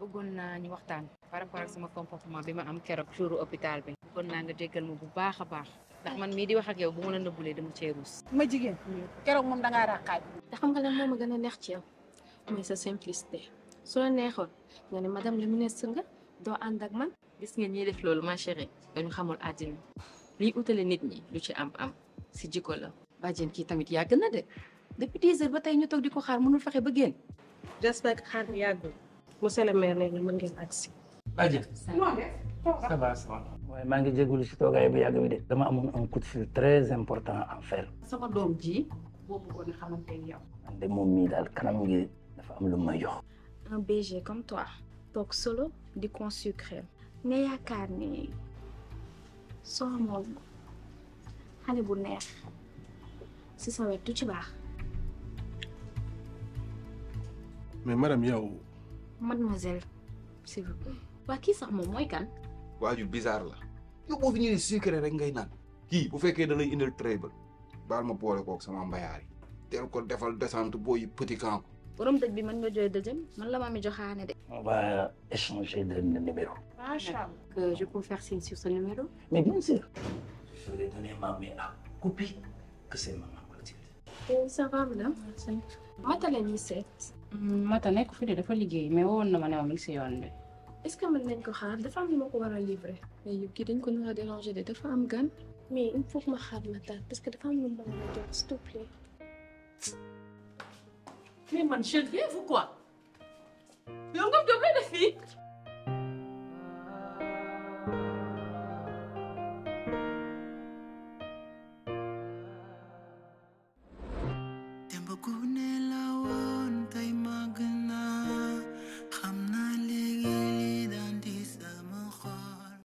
bëggoon naa ñu waxtaan par rapport ak sama comportement bi ma am keroog jouru hôpital bi bëggoon naa nga jéggal ma bu baax a baax ndax man mii di wax ak yow bu ma la nëbbulee dama cee ruus ma jigéen keroog moom dangaa ràqaaj te xam nga lan moo ma gën a neex ci yow mooy sa simplicité su la neexoon nga ne madame le ministre nga doo ànd ak man gis nga ñiy def loolu ma chérie dañu xamul àddina liy utale nit ñi lu ci am am si jikko la bàjjen kii tamit yàgg na de depuis dix heures ba tey ñu toog di ko xaar mënul fexe ba génn j'espère que xaar bi yàggul monsieur le maire léegi mën ngeen agsi Badiane ça va ça va waaye maa ngi jégalu si toogaay bu yàgg bi de dama amoon un coup de fil très important à faire sama doom ji boo bëggoon a xamante ne yow man de moom mii daal kanam ngi dafa am lu may jox un BG comme toi toog solo di consucré nga yaakaar ni soo amoon xale bu neex si sa wet du ci baax mais madame yow mademoiselle s'il vous plaît waa kii sax moom mooy kan waaju bizarre la yow boo fi ñëwee sucré rek ngay naan kii bu fekkee da lay indil trébal baal ma boole kook sama mbayaar yi teel ko defal descente booy petit camp borom dëj bi mën nga jooy dëjëm man la ma mi joxaane de on va échanger de numéro macha allah que je peux faire signe sur ce numéro mais bien sûr je vais donner ma main à couper que c'est maman Clotilde ça va madame mata la ñuy seet mata nekk fi de dafa liggéey mais woon na ma ne ma mi ngi si yoon bi est-ce que mën nañ ko xaar dafa am lu ma ko war a livrer mais yow kii dañ ko nar a déranger de dafa am gan. mais il faut que ma xaar ma taal parce que dafa am lu ma war a jox s'il te plaît mais man je rêve ou quoi yow nga doon lay def fii